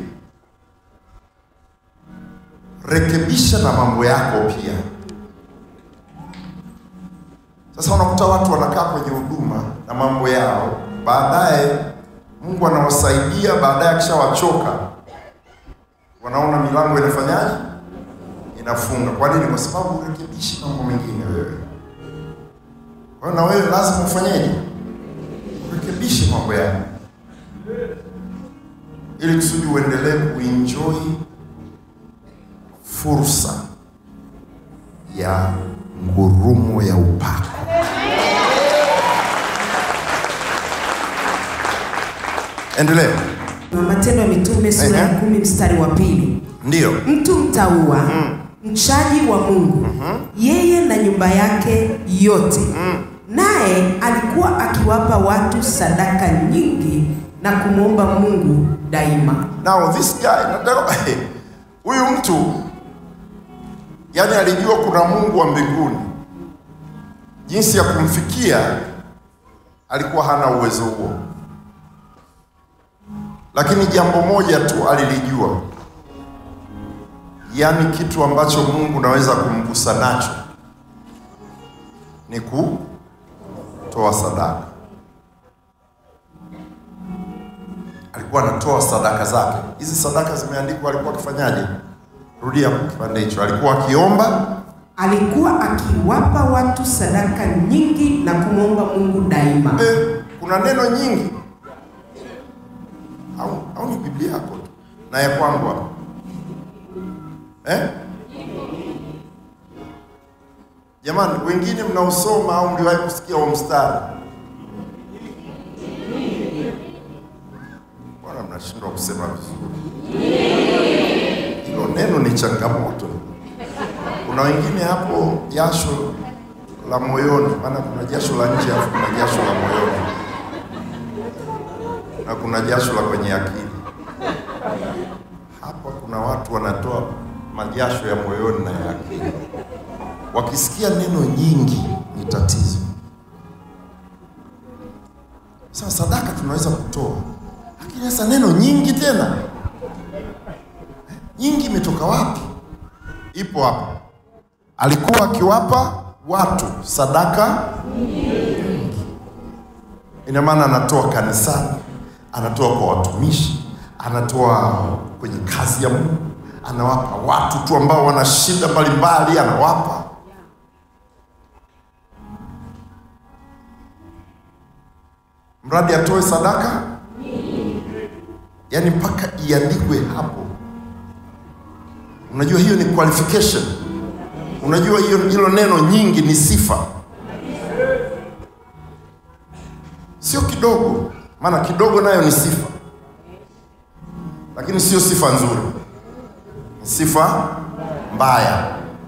rekebisha na mambo yako pia. Sasa unakuta watu wanakaa kwenye huduma na mambo yao, baadaye Mungu anawasaidia, baadaye akishawachoka wanaona milango inafanyaje, inafunga. Kwa nini? Kwa sababu urekebishi mambo mengine wewe. Kwa hiyo na wewe lazima ufanyeje? Urekebishe mambo yako ili kusudi uendelee kuenjoy fursa ya ngurumo ya upako. Endelea. Matendo ya Mitume sura ya Ehe. kumi mstari wa pili. Ndiyo. Mtu mtaua mchaji wa Mungu yeye na nyumba yake yote, naye alikuwa akiwapa watu sadaka nyingi na kumwomba Mungu daima. Now this guy nataka huyu mtu yani alijua kuna Mungu wa mbinguni. Jinsi ya kumfikia alikuwa hana uwezo huo, lakini jambo moja tu alilijua, yaani kitu ambacho Mungu naweza kumgusa nacho ni kutoa sadaka. alikuwa anatoa sadaka zake. Hizi sadaka zimeandikwa, alikuwa akifanyaje? Rudia kipande hicho. Alikuwa akiomba Alikuwa akiwapa watu sadaka nyingi na kumwomba Mungu daima. eh, kuna neno nyingi au, au ni Biblia yako tu na ya kwangu hapa eh? Jamani, wengine mnaosoma au mliwahi kusikia huo mstari? Bwana, mnashindwa kusema vizuri. Hilo neno ni changamoto. Kuna wengine hapo jasho la moyoni, maana kuna jasho la nje alafu kuna jasho la moyoni na kuna jasho la kwenye akili. Hapa kuna watu wanatoa majasho ya moyoni na ya akili. Wakisikia neno nyingi ni tatizo. Sasa sadaka tunaweza kutoa, lakini sasa neno nyingi tena, Eh, nyingi imetoka wapi? Ipo hapa. Alikuwa akiwapa watu sadaka nyingi. Ina maana anatoa kanisani, anatoa kwa watumishi, anatoa kwenye kazi ya Mungu, anawapa watu tu ambao wana shida mbalimbali, anawapa mradi atoe sadaka, yaani mpaka iandikwe hapo. Unajua hiyo ni qualification. Unajua hiyo hilo neno nyingi ni sifa, sio kidogo, maana kidogo nayo ni sifa, lakini sio sifa nzuri, ni sifa mbaya.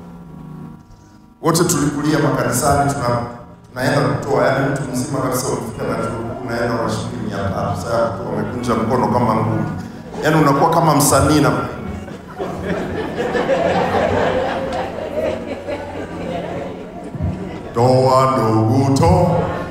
Wote tulikulia makanisani, tuna tunaenda kutoa, yaani mtu mzima kabisa ukifika na chuo kikuu unaenda na shilingi mia tatu sasa kutoa, umekunja mkono kama ngumi, yaani unakuwa kama msanii na toa ndugu toa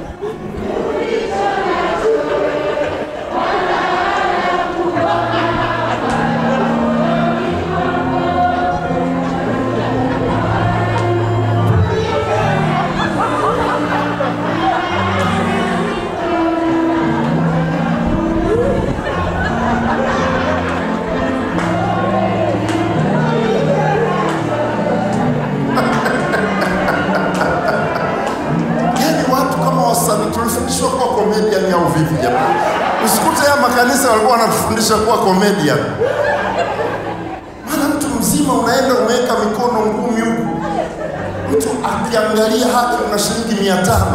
Yaani watu kama wasanii tulifundishwa kuwa comedian au vipi jamani? Usikute haya makanisa walikuwa wanatufundisha kuwa comedian. Maana mtu mzima unaenda umeweka mikono ngumi huku, mtu akiangalia haki una shilingi mia tano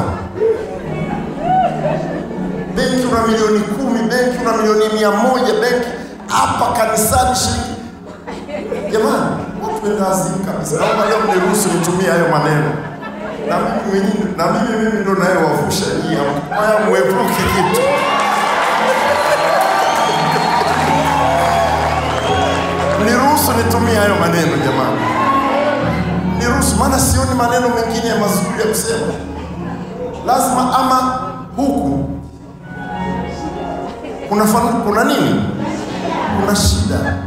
benki una milioni kumi benki una milioni mia moja benki hapa kanisani shilingi jamani, watu wenda azimu kabisa. Naomba leo mniruhusu nitumie hayo maneno na mimi mwenyewe na mimi mimi ndo naye wavusha nyie haya mwepuke kitu niruhusu nitumie hayo maneno jamani niruhusu maana sioni maneno mengine ya mazuri ya kusema lazima ama huku kuna, fan- kuna nini kuna shida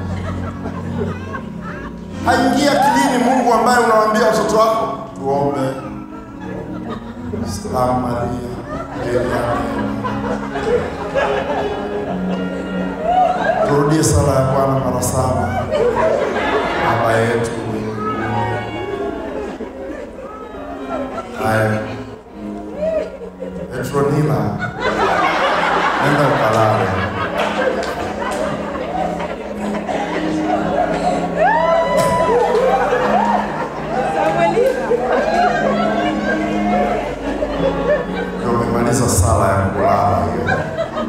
haingia akilini mungu ambaye unawaambia watoto wako tuombe Salamu Maria, umejaa neema. Turudie sala ya Bwana mara saba. Baba yetu uliye mbinguni. Haya, Petronila, nenda ukalale. Ndio umemaliza sala ya kulala hiyo.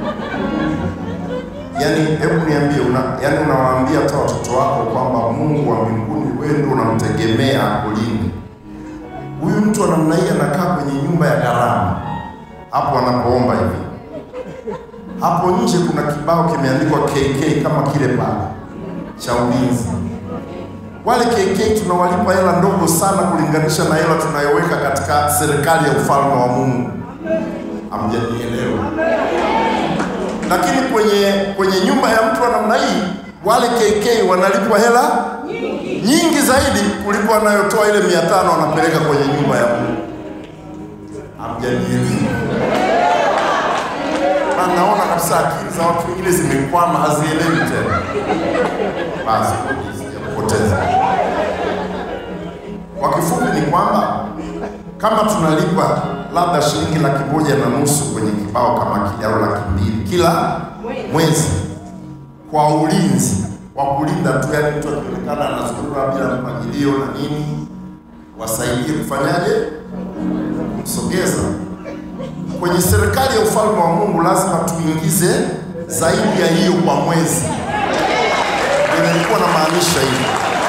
Yaani, hebu niambie, una, yaani unawaambia hata watoto wako kwamba Mungu wa mbinguni wewe ndio unamtegemea akulinde. Huyu mtu wa namna hii anakaa kwenye nyumba ya gharama hapo anapoomba hivi. Hapo nje kuna kibao kimeandikwa KK kama kile pale cha ulinzi. Wale KK tunawalipa hela ndogo sana kulinganisha na hela tunayoweka katika serikali ya ufalme wa Mungu. Hamjanielewa? Lakini kwenye kwenye nyumba ya mtu wa namna hii wale KK wanalipwa hela nyingi zaidi kuliko anayotoa ile mia tano anapeleka kwenye nyumba ya Mungu. Hamjanielewa? Na naona kabisa akili za watu wengine zimekwama, hazielewi tena. Basi sijakupoteza. Kwa kifupi ni kwamba kama tunalipa labda shilingi laki moja na nusu kwenye kibao kama kile au laki mbili kila mwezi kwa ulinzi wa kulinda tu, yani mtu akionekana anazurura bila mpangilio na nini, wasaidie kufanyaje, kumsogeza kwenye serikali ya ufalme wa Mungu. Lazima tuingize zaidi ya hiyo kwa mwezi. Ndio nilikuwa namaanisha hivi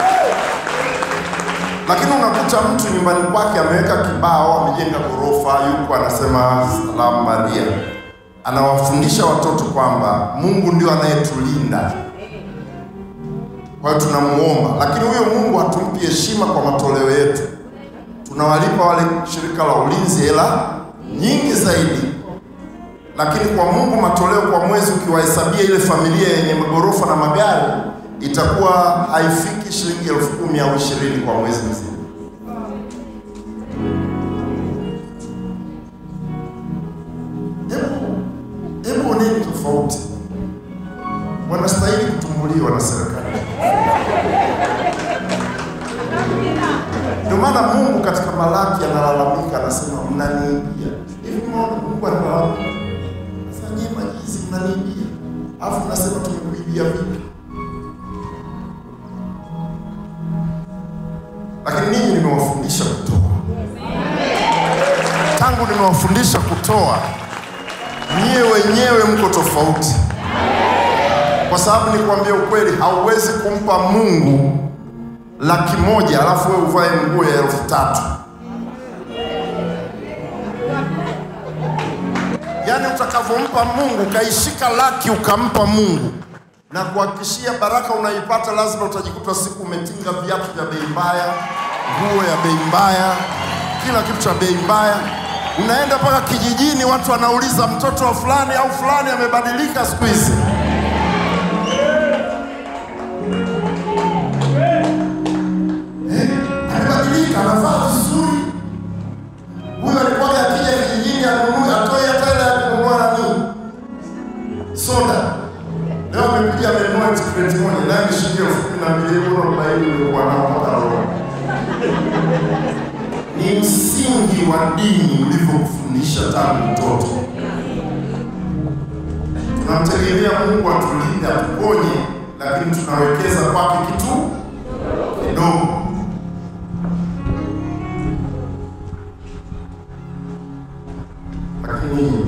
lakini unakuta mtu nyumbani kwake ameweka kibao, amejenga ghorofa, yuko anasema salamu Maria, anawafundisha watoto kwamba Mungu ndio anayetulinda. Kwa hiyo tunamuomba, lakini huyo Mungu hatumpi heshima kwa matoleo yetu. Tunawalipa wale shirika la ulinzi hela nyingi zaidi, lakini kwa Mungu matoleo kwa mwezi ukiwahesabia ile familia yenye magorofa na magari itakuwa haifiki shilingi elfu kumi au ishirini kwa mwezi mzima. Hebu hebu nini tofauti? Wanastahili kutumbuliwa na serikali. Ndio maana Mungu katika Malaki analalamika, anasema mnaniibia. Hivi mnaona Mungu analalamika? Sasa nyinyi majizi mnaniibia, alafu mnasema tumekuibia vipi? lakini ninyi nimewafundisha kutoa. Tangu nimewafundisha kutoa, nyie wenyewe mko tofauti, kwa sababu nikwambia ukweli, hauwezi kumpa Mungu laki moja alafu wewe uvae nguo ya elfu tatu. Yaani utakavyompa Mungu, kaishika laki ukampa Mungu na kuhakikishia baraka unaipata, lazima utajikuta siku umetinga viatu vya bei mbaya, nguo ya bei mbaya, kila kitu cha bei mbaya. Unaenda mpaka kijijini, watu wanauliza mtoto wa fulani au fulani amebadilika siku hizi. Eh, amebadilika, anavaa vizuri. Huyo alikuwa akija kijijini anunue, atoe hata ile ya kununua nani soda Leo amekuja amenunua tiketi moja naye ni shilingi elfu kumi na mbili euro arobaini uliokuwa nao mpaka roho. Ni msingi wa dini ulivyokufundisha tangu mtoto. Tunamtegemea Mungu atulinde, atuponye, lakini tunawekeza kwake kitu kidogo. Lakini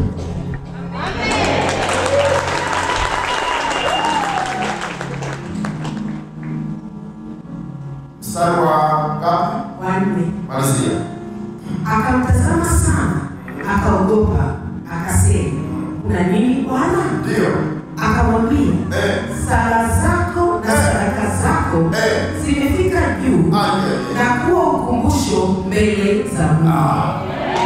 mstari wa ngapi? Wanne. Malizia. Akamtazama sana, akaogopa, akasema, kuna nini Bwana? Ndio. Akamwambia, Eh. sala zako na sadaka zako Eh. zimefika juu Ah, yeah, yeah. na kuwa ukumbusho mbele za Mungu.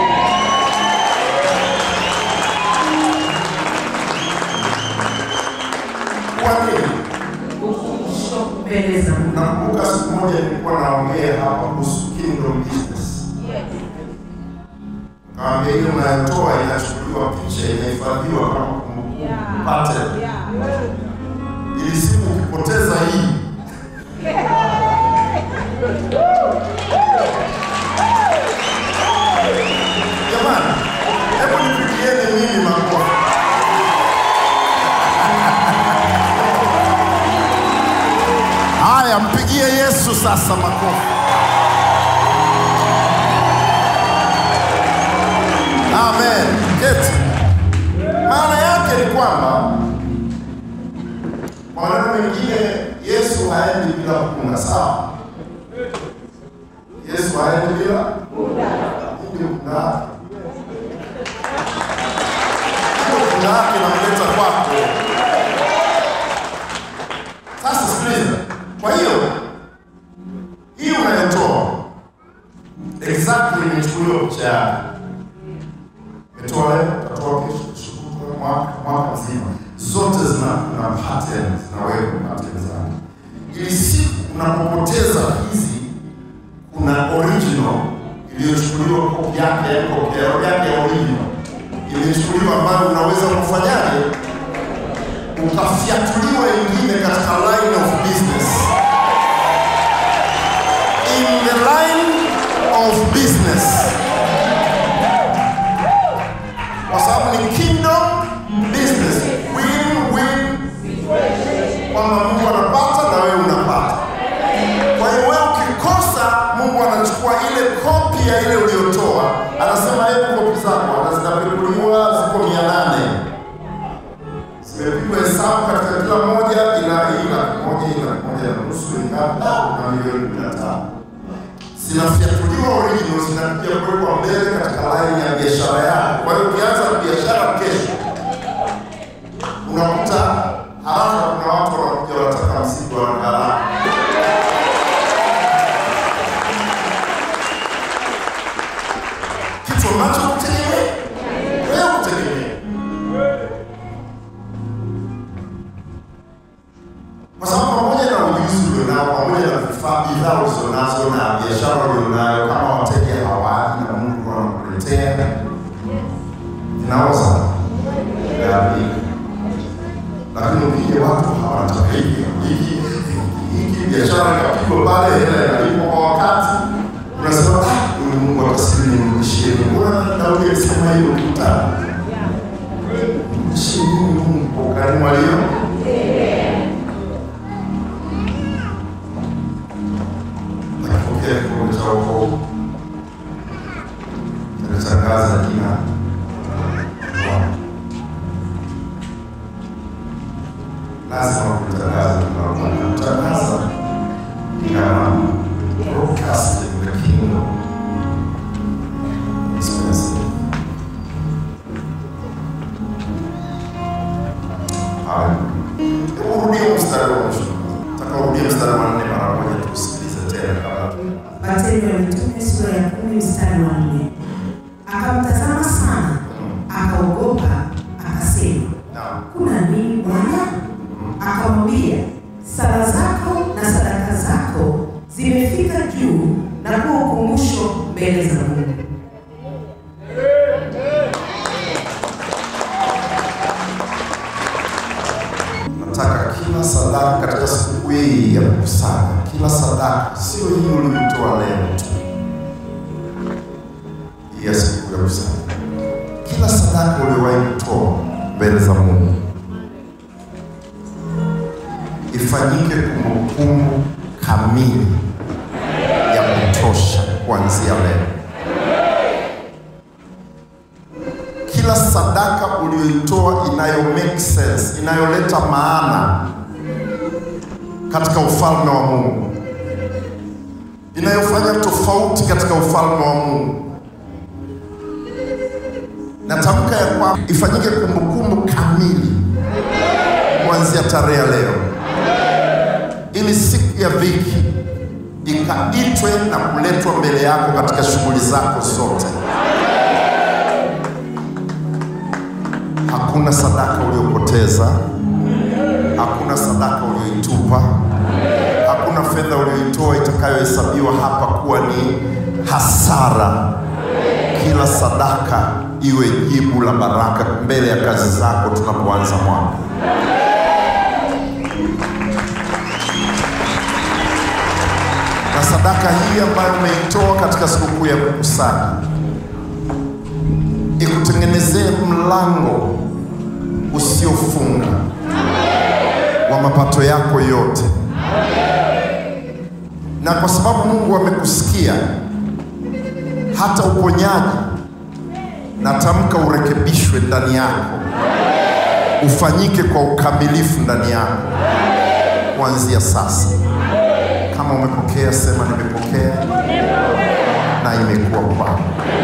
Kwa nini? Ukumbusho mbele za Mungu. Nakumbuka siku moja nilikuwa naongea hapa kuhusu kingdom business. Kaambia ile unayotoa inachukuliwa picha, inahifadhiwa kama kumbukumbu, pate ili siku ukipoteza hii Jamani, hebu nipigieni mimi makofi. Haya, mpigie Yesu sasa makofi. Amen. Keti. Maana yake ni kwamba kwa maneno mengine Yesu haendi bila kufunga, sawa? Yesu haendi bila ndio kuna yake. Ndio kuna yake namleta kwako. Sasa sikiliza. Kwa hiyo hii unayotoa exactly imechukuliwa picha yake. Umetoa leo, utatoa kesho, kesho kutwa, mwaka mwaka mzima, zote zina na pattern zinawekwa pattern zake, ili siku unapopoteza hizi, kuna original iliyochukuliwa kopi yake ya kopi yake ya original imechukuliwa, ambayo unaweza kufanyaje, ukafyatuliwa ingine katika line of business, in the line of business kwa sababu ni kingdom business win win, kwamba Mungu anapata na wewe unapata. Kwa hiyo wewe ukikosa, Mungu anachukua ile kopi ya ile uliotoa, anasema hebu kopi zako, na zinapekuliwa, ziko mia nane zimepigwa hesabu katika kila moja, ina hii laki moja, hii laki moja na nusu, ingapi na milioni kumi na tano zinafyatuliwa original zinakuja kuwekwa mbele katika laini ya biashara yako. Kwa hiyo ukianza biashara kesho, unakuta haraka kuna watu wanakuja wanataka mzigo wa haraka. Kitu ambacho kutegemea wewe kutegemea, kwa sababu pamoja na ujuzi ulionao, pamoja na vifaa bidhaa ulizonazo na biashara ulionayo, kama wateja hawaji na Mungu anakuletea, vinaoza vinaharibika. Lakini ukija watu hawataka hiki hiki hiki, biashara ikapigwa pale, hela inalipwa kwa wakati, unasema ah, huyu Mungu atasiri nimrudishie. Mbona Daudi alisema hiyo mkutano, mrudishie nini Mungu kwa ukarimu alio akipokea kikombe cha wokovu kinatangaza jina la Bwana. Lazima kutangaza jina la Bwana. Kutangaza jina la broadcasting the kingdom expensive. Haleluya. Hebu rudia mstari wa mwisho. Nataka urudie mstari wa nne mara moja tusikilize tena kabla tu- Matendo ya Mitume sura ya kumi mstari wa nne. Akamtazama sana, akaogopa, akasema, Naam. kuna nini Bwana? Akamwambia, sala zako na sadaka zako zimefika juu na kuwa ukumbusho mbele za Mungu. Nataka kila sadaka katika siku hii ya kukusanya, kila sadaka, sio hii ulioitoa leo tu, hii ya siku ya kusanya, kila sadaka uliowahi kutoa mbele za Mungu ifanyike kumbukumbu kamili ya kutosha kuanzia leo. kila sadaka uliyoitoa inayo make sense, inayoleta maana katika ufalme wa Mungu, inayofanya tofauti katika ufalme wa Mungu. Natamka ya kwamba ifanyike kumbukumbu kamili kuanzia tarehe ya leo, ili siku ya dhiki ikaitwe na kuletwa mbele yako katika shughuli zako zote. Hakuna sadaka uliyopoteza, hakuna sadaka uliyoitupa, hakuna fedha uliyoitoa itakayohesabiwa hapa kuwa ni hasara. Kila kila sadaka iwe jibu la baraka mbele ya kazi zako tunapoanza mwaka. Na sadaka hii ambayo umeitoa katika sikukuu ya kukusanya ikutengenezee mlango usiofunga wa mapato yako yote, na kwa sababu Mungu amekusikia, hata uponyaji natamka urekebishwe ndani yako, ufanyike kwa ukamilifu ndani yako kuanzia sasa. Kama umepokea, sema nimepokea, na imekuwa kwangu.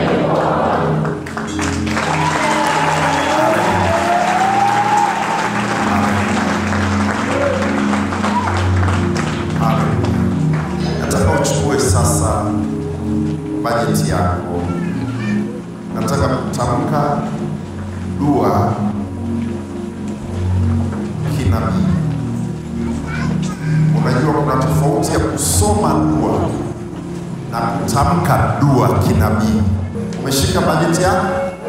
Nataka uchukue sasa bajeti yako. Nataka kutamka dua kinabii. Unajua kuna tofauti ya kusoma dua na kutamka dua kinabii. Umeshika bajeti yako?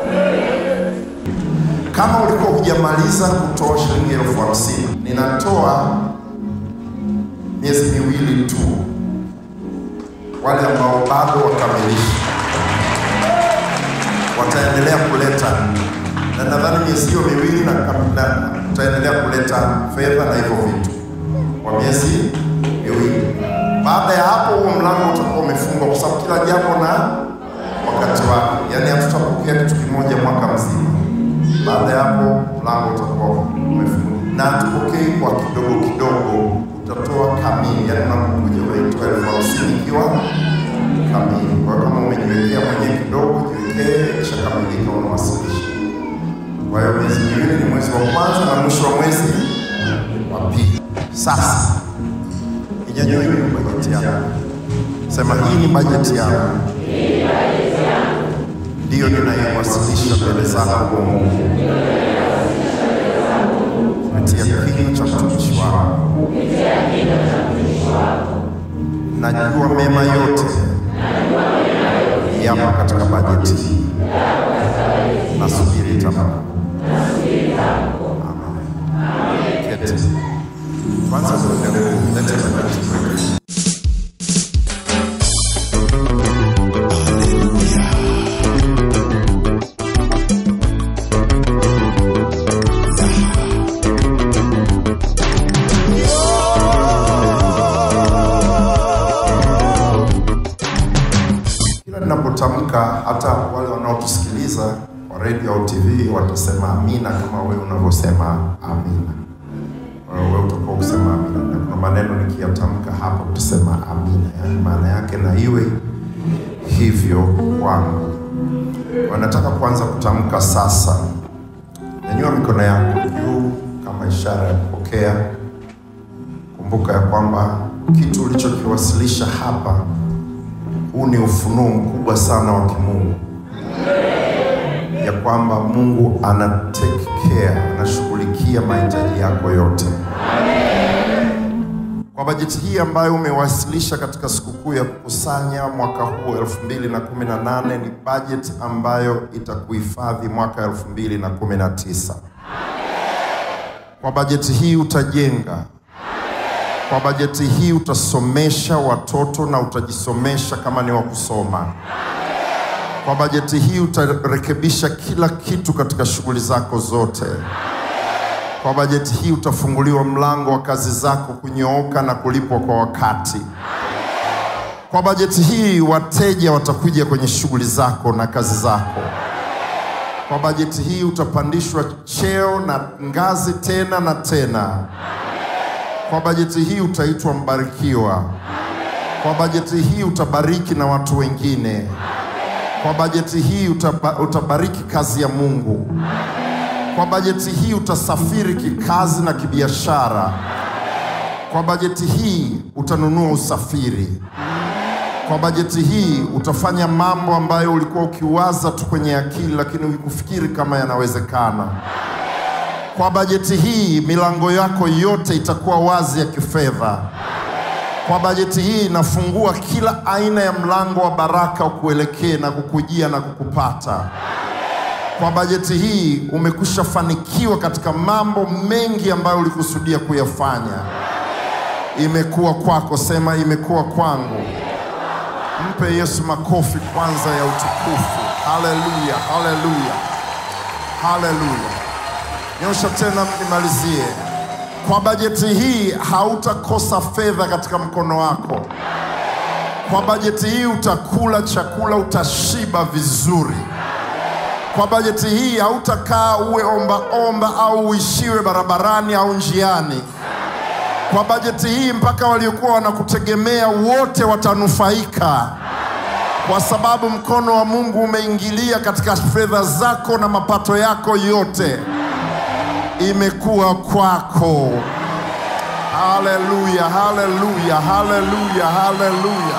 Kama ulikuwa hujamaliza kutoa shilingi elfu hamsini ninatoa miezi miwili tu, wale ambao bado wakamilisha wataendelea kuleta, na nadhani miezi hiyo miwili na na- utaendelea kuleta fedha na hivyo vitu kwa miezi miwili. Baada ya hapo, huo mlango utakuwa umefungwa, kwa sababu kila jambo na wakati wake, yaani hatutapokea kitu kimoja mwaka mzima. Baada ya hapo, mlango utakuwa umefungwa, na hatupokei kwa kidogo kidogo, utatoa kamili, yaani unapokuja unaitoa elfu hamsini ikiwa kamili. Kwa hiyo kama umejiwekea mwenyewe kidogo, jiwekee, kisha kamilika, unawasilisha. Kwa hiyo miezi miwili ni mwezi wa kwanza na mwisho wa mwezi wa pili. Sasa inyanyue hiyo bajeti yako, sema hii ni bajeti yangu, ndiyo ninaiwasilisha mbele zako Mungu kupitia kinywa cha mtumishi wako. Najua mema yote yapo katika bajeti hii, nasubiri tamko. Amen. Keti. Kwanza tuendelee kuleta bajeti. Kila ninapotamka, hata wale wanaotusikiliza kwa radio au TV watasema amina, kama wewe unavyosema amina. Kwa hiyo Wewe utakuwa ukisema amina, na kuna maneno nikiyatamka hapa utasema amina, yaani maana yake na iwe hivyo kwangu. Kwa nataka kuanza kutamka sasa. Nyanyua mikono yako juu kama ishara ya kupokea. Kumbuka ya kwamba kitu ulichokiwasilisha hapa huu ni ufunuo mkubwa sana wa kimungu ya kwamba Mungu ana take care, anashughulikia mahitaji yako yote. Kwa bajeti hii ambayo umewasilisha katika sikukuu ya kukusanya mwaka huu 2018 ni bajeti ambayo itakuhifadhi mwaka 2019. Kwa bajeti hii utajenga kwa bajeti hii utasomesha watoto na utajisomesha kama ni wa kusoma. Kwa bajeti hii utarekebisha kila kitu katika shughuli zako zote. Kwa bajeti hii utafunguliwa mlango wa kazi zako kunyooka na kulipwa kwa wakati. Kwa bajeti hii wateja watakuja kwenye shughuli zako na kazi zako. Kwa bajeti hii utapandishwa cheo na ngazi tena na tena. Kwa bajeti hii utaitwa mbarikiwa. Kwa bajeti hii utabariki na watu wengine. Kwa bajeti hii utaba, utabariki kazi ya Mungu. Kwa bajeti hii utasafiri kikazi na kibiashara. Kwa bajeti hii utanunua usafiri. Kwa bajeti hii utafanya mambo ambayo ulikuwa ukiwaza tu kwenye akili, lakini hukufikiri kama yanawezekana. Kwa bajeti hii milango yako yote itakuwa wazi ya kifedha. Kwa bajeti hii inafungua kila aina ya mlango wa baraka kuelekee na kukujia na kukupata. Kwa bajeti hii umekwisha fanikiwa katika mambo mengi ambayo ulikusudia kuyafanya. Imekuwa kwako, sema imekuwa kwangu. Mpe Yesu makofi kwanza ya utukufu. Haleluya, haleluya, haleluya. Nyosha tena, nimalizie. Kwa bajeti hii hautakosa fedha katika mkono wako. Kwa bajeti hii utakula chakula, utashiba vizuri. Kwa bajeti hii hautakaa uwe omba omba au uishiwe barabarani au njiani. Kwa bajeti hii mpaka waliokuwa wanakutegemea wote watanufaika, kwa sababu mkono wa Mungu umeingilia katika fedha zako na mapato yako yote. Imekuwa kwako. Haleluya, haleluya, haleluya, haleluya.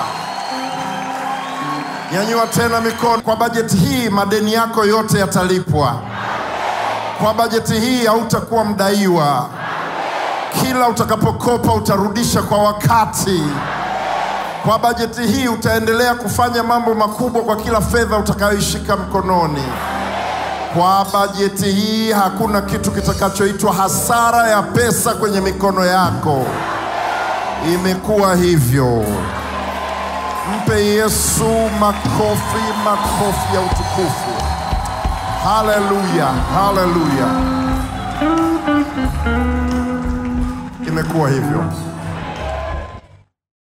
Nyanyua tena mikono. Kwa bajeti hii madeni yako yote yatalipwa. Kwa bajeti hii hautakuwa mdaiwa. Kila utakapokopa utarudisha kwa wakati. Kwa bajeti hii utaendelea kufanya mambo makubwa kwa kila fedha utakayoishika mkononi. Kwa bajeti hii hakuna kitu kitakachoitwa hasara ya pesa kwenye mikono yako. Imekuwa hivyo. Mpe Yesu makofi, makofi ya utukufu. Haleluya, haleluya. Imekuwa hivyo.